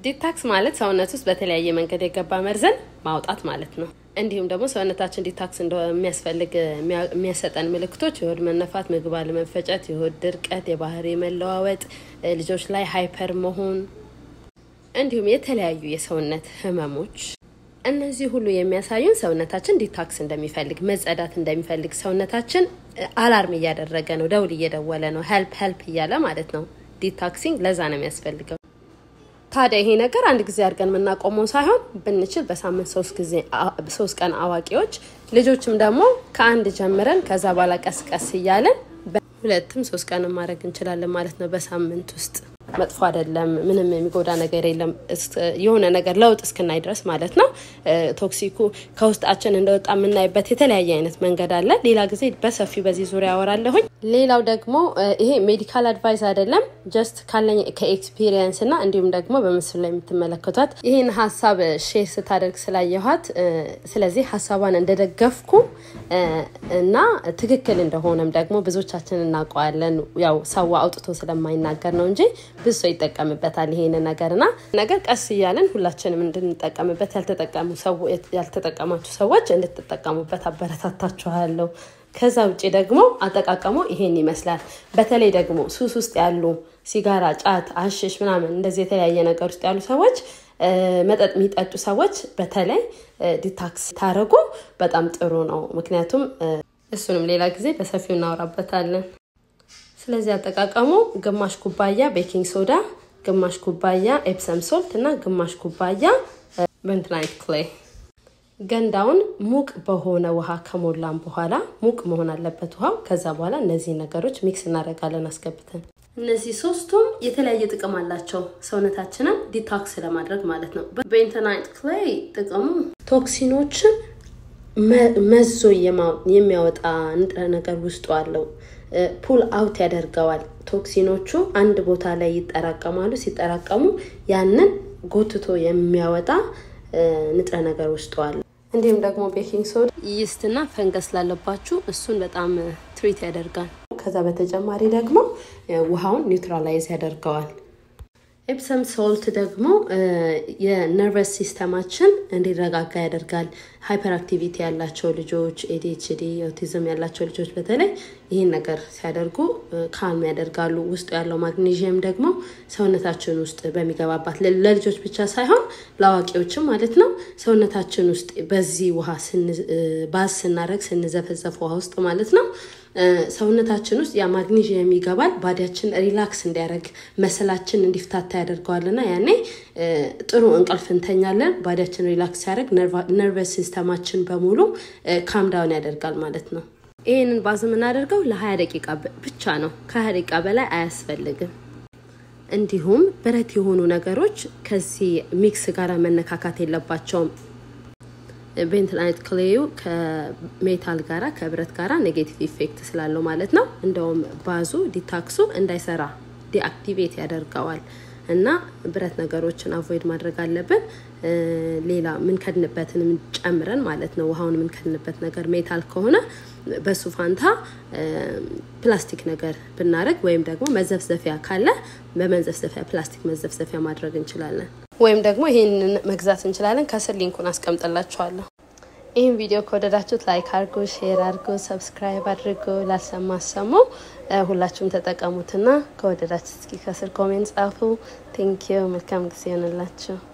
ዲታክስ ማለት ሰውነት ውስጥ በተለያየ መንገድ የገባ መርዘን ማውጣት ማለት ነው። እንዲሁም ደግሞ ሰውነታችን ዲታክስ እንደሚያስፈልግ የሚያሰጠን ምልክቶች የሆድ መነፋት፣ ምግብ አለመፈጨት፣ የሆድ ድርቀት፣ የባህሪ መለዋወጥ፣ ልጆች ላይ ሃይፐር መሆን እንዲሁም የተለያዩ የሰውነት ህመሞች እነዚህ ሁሉ የሚያሳዩን ሰውነታችን ዲታክስ እንደሚፈልግ መጸዳት እንደሚፈልግ ሰውነታችን አላርም እያደረገ ነው፣ ደውል እየደወለ ነው፣ ሄልፕ ሄልፕ እያለ ማለት ነው። ዲታክሲንግ ለዛ ነው የሚያስፈልገው። ታዲያ ይሄ ነገር አንድ ጊዜ አድርገን የምናቆመው ሳይሆን ብንችል በሳምንት ሶስት ቀን አዋቂዎች፣ ልጆችም ደግሞ ከአንድ ጀምረን ከዛ በኋላ ቀስ ቀስ እያለን ሁለትም ሶስት ቀን ማድረግ እንችላለን ማለት ነው በሳምንት ውስጥ መጥፎ አይደለም። ምንም የሚጎዳ ነገር የለም። የሆነ ነገር ለውጥ እስክናይ ድረስ ማለት ነው። ቶክሲኩ ከውስጣችን እንደወጣ የምናይበት የተለያየ አይነት መንገድ አለ። ሌላ ጊዜ በሰፊው በዚህ ዙሪያ ያወራለሁኝ። ሌላው ደግሞ ይሄ ሜዲካል አድቫይስ አይደለም፣ ጀስት ካለኝ ከኤክስፒሪየንስ እና እንዲሁም ደግሞ በምስሉ ላይ የምትመለከቷት ይህን ሀሳብ ሼር ስታደርግ ስላየኋት፣ ስለዚህ ሀሳቧን እንደደገፍኩ እና ትክክል እንደሆነም ደግሞ ብዙዎቻችን እናውቀዋለን። ያው ሰው አውጥቶ ስለማይናገር ነው እንጂ ብዙ ሰው ይጠቀምበታል ይሄን ነገርና ነገር ቀስ እያለን ሁላችንም እንድንጠቀምበት ያልተጠቀማችሁ ሰዎች እንድትጠቀሙበት አበረታታችኋለሁ። ከዛ ውጭ ደግሞ አጠቃቀሙ ይሄን ይመስላል። በተለይ ደግሞ ሱስ ውስጥ ያሉ ሲጋራ፣ ጫት፣ አሽሽ ምናምን እንደዚህ የተለያየ ነገር ውስጥ ያሉ ሰዎች መጠጥ የሚጠጡ ሰዎች በተለይ ዲታክስ ታደረጉ በጣም ጥሩ ነው። ምክንያቱም እሱንም ሌላ ጊዜ በሰፊው እናወራበታለን። ስለዚህ አጠቃቀሙ ግማሽ ኩባያ ቤኪንግ ሶዳ፣ ግማሽ ኩባያ ኤፕሰም ሶልት እና ግማሽ ኩባያ ቤንቶናይት ክሌይ። ገንዳውን ሙቅ በሆነ ውሃ ከሞላን በኋላ ሙቅ መሆን አለበት ውሃው። ከዛ በኋላ እነዚህ ነገሮች ሚክስ እናደርጋለን አስገብተን። እነዚህ ሶስቱም የተለያየ ጥቅም አላቸው ሰውነታችንን ዲታክስ ለማድረግ ማለት ነው። ቤንቶናይት ክሌይ ጥቅሙ ቶክሲኖችን መዞ የሚያወጣ ንጥረ ነገር ውስጡ አለው። ፑል አውት ያደርገዋል። ቶክሲኖቹ አንድ ቦታ ላይ ይጠራቀማሉ። ሲጠራቀሙ ያንን ጎትቶ የሚያወጣ ንጥረ ነገር ውስጡ አለ። እንዲሁም ደግሞ ቤኪንግ ሶዳ ይስትና ፈንገስ ላለባችሁ እሱን በጣም ትሪት ያደርጋል። ከዛ በተጨማሪ ደግሞ ውሃውን ኒውትራላይዝ ያደርገዋል። ኤፕሰም ሶልት ደግሞ የነርቨስ ሲስተማችን እንዲረጋጋ ያደርጋል። ሃይፐር አክቲቪቲ ያላቸው ልጆች፣ ኤዲኤችዲ፣ ኦቲዝም ያላቸው ልጆች በተለይ ይህን ነገር ሲያደርጉ ካልም ያደርጋሉ። ውስጡ ያለው ማግኔዥየም ደግሞ ሰውነታችን ውስጥ በሚገባባት ለልጆች ብቻ ሳይሆን ለአዋቂዎችም ማለት ነው ሰውነታችን ውስጥ በዚህ ውሃ ባዝ ስናደርግ ስንዘፈዘፍ ውሃ ውስጥ ማለት ነው ሰውነታችን ውስጥ ያ ማግኔዥየም ይገባል። ባዲያችን ሪላክስ እንዲያደርግ መሰላችን እንዲፍታታ ያደርገዋልና ያኔ ጥሩ እንቅልፍ እንተኛለን። ባዲያችን ሪላክስ ሲያደርግ ነርቨስ ሲስተማችን በሙሉ ካምዳውን ያደርጋል ማለት ነው። ይህንን ባዝ የምናደርገው ለሀያ ደቂቃ ብቻ ነው። ከሀያ ደቂቃ በላይ አያስፈልግም። እንዲሁም ብረት የሆኑ ነገሮች ከዚህ ሚክስ ጋር መነካካት የለባቸውም። ቤንቶናይት ክሌዩ ከሜታል ጋራ ከብረት ጋራ ኔጌቲቭ ኢፌክት ስላለው ማለት ነው። እንደውም ባዙ ዲታክሱ እንዳይሰራ ዲአክቲቬት ያደርገዋል እና ብረት ነገሮችን አቮይድ ማድረግ አለብን። ሌላ ምንከድንበትንም ጨምረን ማለት ነው። ውሃውን ምንከድንበት ነገር ሜታል ከሆነ በሱ ፋንታ ፕላስቲክ ነገር ብናደርግ ወይም ደግሞ መዘፍዘፊያ ካለ በመዘፍዘፊያ ፕላስቲክ መዘፍዘፊያ ማድረግ እንችላለን። ወይም ደግሞ ይህንን መግዛት እንችላለን። ከስር ሊንኩን አስቀምጥላችኋለሁ። ይህን ቪዲዮ ከወደዳችሁት ላይክ አድርጎ፣ ሼር አድርጎ፣ ሰብስክራይብ አድርጎ ላልሰማ አሰሙ። ሁላችሁም ተጠቀሙትና ከወደዳችሁት እስኪ ከስር ኮሜንት ጻፉ። ቴንኪዩ። መልካም ጊዜ ይሆንላችሁ።